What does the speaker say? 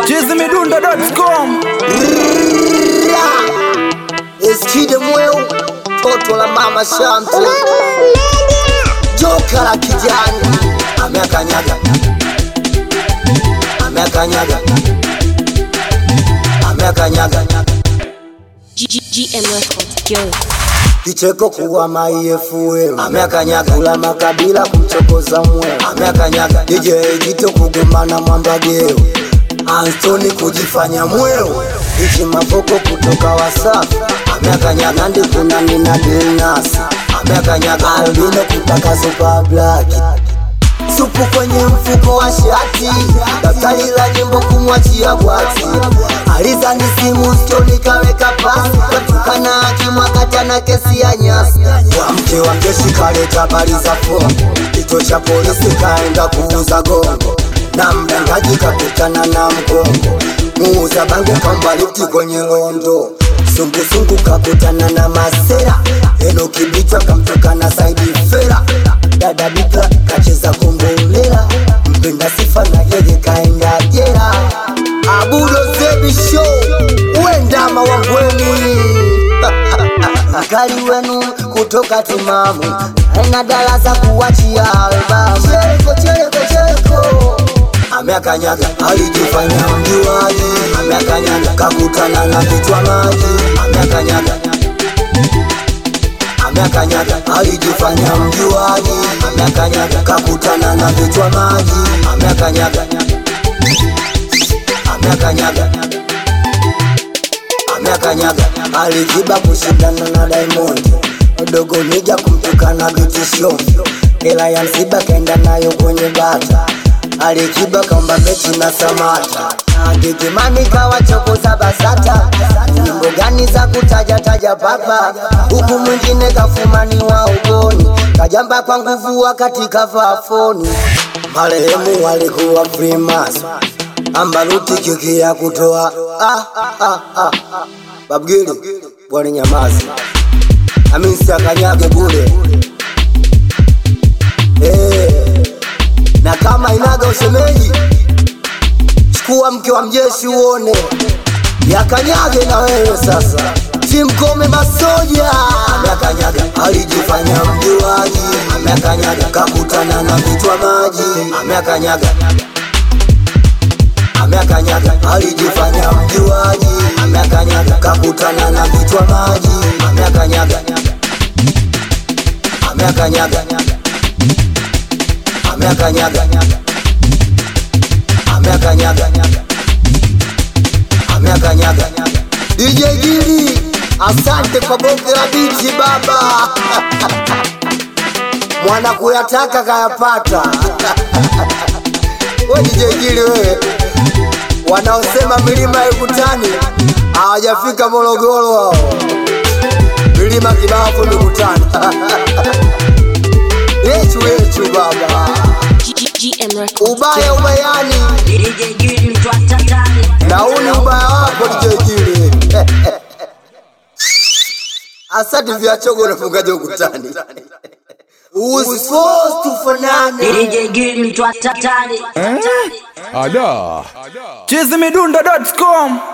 chizimidundo.com Eskide mweu toto la mama Shamte joka la kijani ameakanyaga ameakanyaga ameakanyaga GM Records, yo. kicheko kuwa maefue ameakanyaga kula makabila kumchokoza mwe ameakanyaga DJ Jito kugomana mwambageo Anthony kujifanya mweo ichi mavoko kutoka Wasafi ameakanyaga ndi kuna nina Dilnas ameakanyaga albino kutaka super black supu kwenye mfuko wa shati, daftari la nyimbo kumwachia bwati, alizani simu stoni kaweka pasi, katukana akimwakata na kesi ya nyasi. Wa mke wa jeshi kaleta habari za fomu, kituo cha polisi kaenda kuuza gongo, na mdangaji kakutana na mgongo, muuza bange kamba lifti kwenye londo sungusungu kakutana na masera eno kibichwa kamtokana saidi fera dada bika kacheza kombolela mpenda sifa na yeye kaenda jera abudo zebi show uendama wangweni mkali wenu kutoka timamu aina darasa kuwachia albamu chereko chereko chereko ameakanyaga alijifanya mjuaji ameakanyaga kakutana na kichwa maji ameakanyaga ameakanyaga alijifanya mjuaji ameakanyaga kakutana na vichwa maji ameakanyaga ameakanyaga ameakanyaga alijiba kushindana na Diamond dogo nija kumtukana vitisho hela ya msiba kaenda nayo kwenye bata alikiba kamba mechi na samata Gigimani kawachokoza basata nyimbo gani za kutaja taja papa huku mwingine kafumani wa ugoni kajamba kwa nguvu wakati kavaa foni marehemu walikuwa Freemason ambaruti kiki ya kutoa ah, ah, ah. babgili bwana nyamazi aminsi akanyage bure eh na kama inaga ushemeji, chukua mke wa mjeshi uone, yakanyage na wewe sasa. Timkome masoja ameakanyaga, alijifanya mjuaji, ameakanyaga, kakutana na vichwa maji, ameakanyaga ameakanyaga, alijifanya mjuaji, ameakanyaga, kakutana na vichwa maji, ameakanyaga, ameakanyaga ameakanyaga ameakanyaga ameakanyaga DJ Gili, asante kwa bonge la biti baba mwana kuyataka kayapata we DJ Gili wewe wanaosema milima haikutani hawajafika Morogoro hao milima kibafu mikutani yechu yechu baba GM Records, ubaya ubayani DJ Gili mtu atatani na uni ubaya wako dijejili asati vya chogo unafungaje ukutani usipos tufanane DJ Gili mtu atatani chizimidundo.com